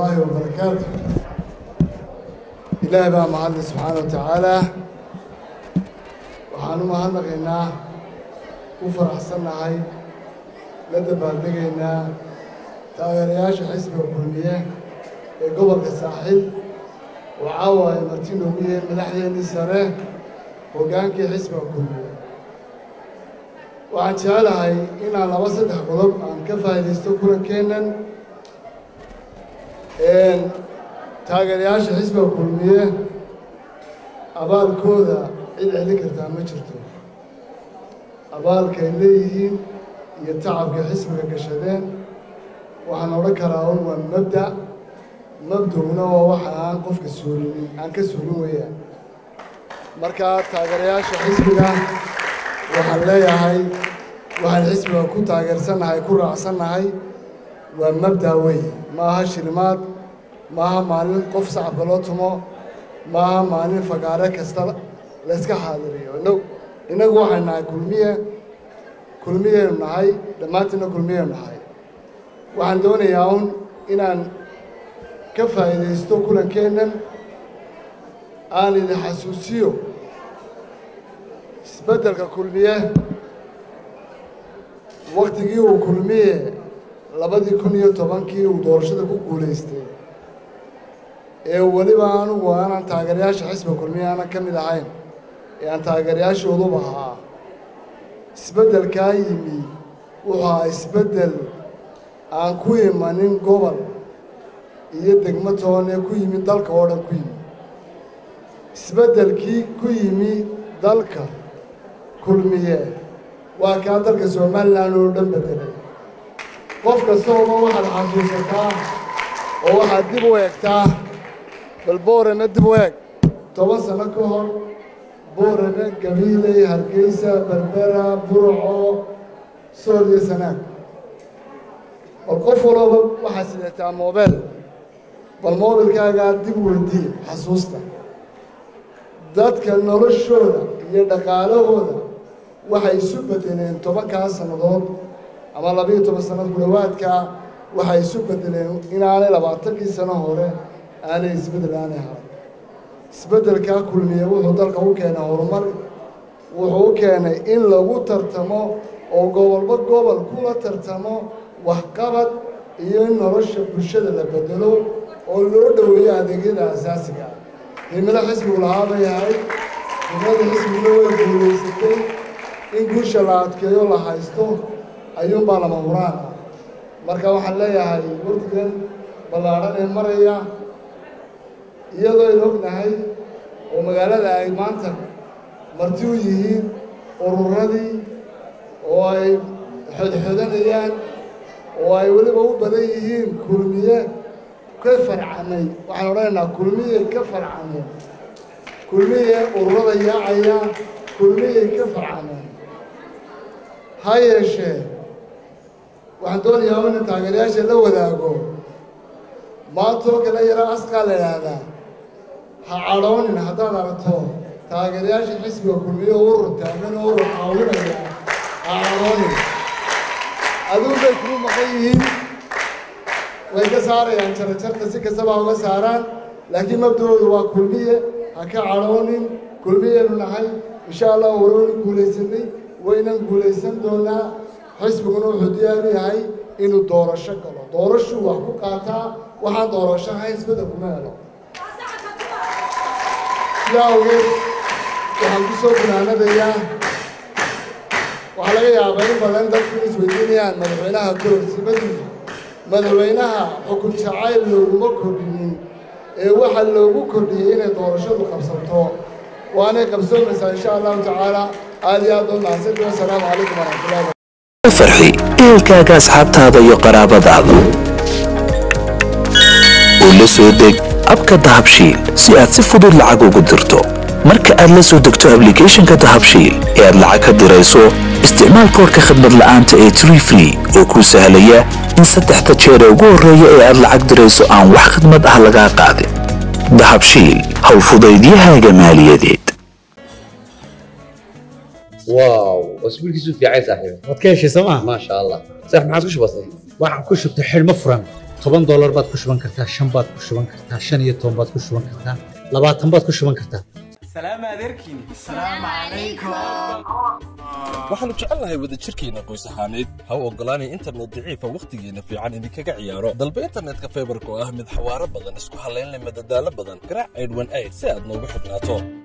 ullaahi wabarakaatu ilaahi baa mahadle subxaana wa tacaala waxaan u mahadnaqaynaa u faraxsannahay la dabaaldegaynaa taageerayaasha xisbiga kulmiye ee gobolka saaxiib oo caawa ay marti noogu yihiin madaxdeennii sare hoggaankii xisbiga kulmiye waxaan jecelahay inaan laba saddex qodob aan ka faa'iidaysto kulankeennan taageerayaasha xisbiga kulmiye abaalkooda cid celin kartaa ma jirto abaalkay leeyihiin iyo tacabkay xisbiga gashadeen waxaan odhan karaa un waa mabda mabdowna waa waxa aan qofka suulinin aan ka suulin weeyaan markaa taageerayaasha xisbiga waxaan leeyahay waxaan xisbiga ku taageersannahay ku raacsannahay waa mabda wey ma aha shilimaad ma aha maalin qof sacabka loo tumo ma aha maalin fagaare kasta layska xaadiriyo inag innagu waxay nahay kulmiye kulmiyaynu nahay dhammaantiinna kulmiyaynu nahay waxaan doonayaa un inaan ka faa'iidaysto kulankeennan aan idin xasuusiyo isbeddelka kulmiye waktigii uu kulmiye labadii kun iyo tobankii uu doorashada ku guulaystay ee weliba anugu aanan taageerayaasha xisbiga kulmiye aanan ka mid ahayn ee aan taageerayaashooduba ahaa isbeddelkaa yimi wuxuu ahaa isbeddel aan ku imanin gobol iyo degmo toon ee ku yimi dalka oo dhan ku yimi isbeddelkii ku yimi dalka kulmiye waa kaa dalka somalilan oo dhan bedelay qof kastooba waxaad xasuusataa oo waxaad dib u eegtaa bal boorame dib u eeg toban sano ka hor boorame gabiiley hargeysa berbera burco sool iyo sanaag bal qof walooba waxaad sidataa moobeel bal moobilkaagaa dib weydii xasuusta dadka noloshooda iyo dhaqaalahooda waxay isu bedeleen tobankaa sannadood ama labiiyo toban sannad ku dhowaadkaa waxay isu bedeleen inaanay labaatankii sano hore aanay isbeddel aanay haray isbeddelkaa kulmiye wuxuu dalka u keenay horumar wuxuu u keenay in lagu tartamo oo gobolba gobol kula tartamo waxqabad iyo in nolosha bulshada la bedelo oo loo dhoweeyo adeegyada asaasiga ah himilo xisbigu lahaa bay ahayd himlada xisbiguna way guulaysatay in guusha la adkeeyo la haysto ayuunbaa lama huraan ah marka waxaan leeyahay waqtigan ballaadhan ee maraya iyadoo aynu ognahay oo magaalada ay maanta marti u yihiin ururadii oo ay xodxodanayaan oo ay weliba u badan yihiin kulmiye ka farcamay waxaan odhanaynaa kulmiye ka farcameen kulmiye ururada yaacaya kulmiyey ka farcameen ha yeeshee waxaan doonayaa ina taageerayaasha la wadaago maantoo kale yaro asqaa la idhaahdaa ha cadhoonin haddaad aragto taageerayaasha xisbiga kulmiye oo urur taagan oo urur caawinaya ha cadhoonin aduun bay kuu maqan yihiin way ka saarayaan jarajarta si kastaba uga saaraan laakiin mabdahoodu waa kulmiye ha ka cadhoonin kulmiyaynu nahay insha allah warowna guulaysanay waynan guulaysan doonaa xisbiguna wuxuu diyaaru yahay inuu doorasho galo doorashuu wax ku qaataa waxaan doorasho ahayn isbedel kuma helo sidaa awgeed waxaan ku soo gunaanadayaa waxaa laga yaabaa in badan dadku isweydiinayaan madaxweynaha kororsimadiisa madaxweynaha xukun jacayl looguma kordhinin ee waxaa loogu kordhiyey inay doorashadu qabsato waanay qabsoomaysaa insha allahu tacaala aad iyo aad oo mahadsantii wasalaamu calaykum waraxmatullahi farxi ehelkaaga asxaabtaada iyo qaraabadaada oo la soo deg abka dahabshiil si aad si fudud lacag ugu dirto marka aad la soo degto ablicathonka dahabshiil ee aad lacag ka dirayso isticmaal koorka khadmad la'aanta ee tree free oo kuu sahlaya in saddexda jeer ee ugu horreeya ee aad lacag dirayso aan wax khidmad ah lagaa qaadin dahabshiil howlfudaydiyahaaga maaliyadeed واو واسبوع كيسو في عايز صاحبي waad ka heshay sooma ما شاء الله صح ما عاد وش بصير waxaan ku shubtay xidhmo furan toban doolar baad ku shuban kartaa shan baad ku shuban kartaa shan iyo toban baad ku shuban kartaa labaatan baad ku shuban kartaa waxaannu jecelnahay wadajirkeenna qoys ahaaneed ha u oggolaanay internet daciifa wakhtigeenna fiican idinkaga ciyaaro dalba internetka faybarka oo ah mid xawaaro badan isku hallayn leh madadaalo badan garaac aydhwan ayd si aad noogu xidhnaato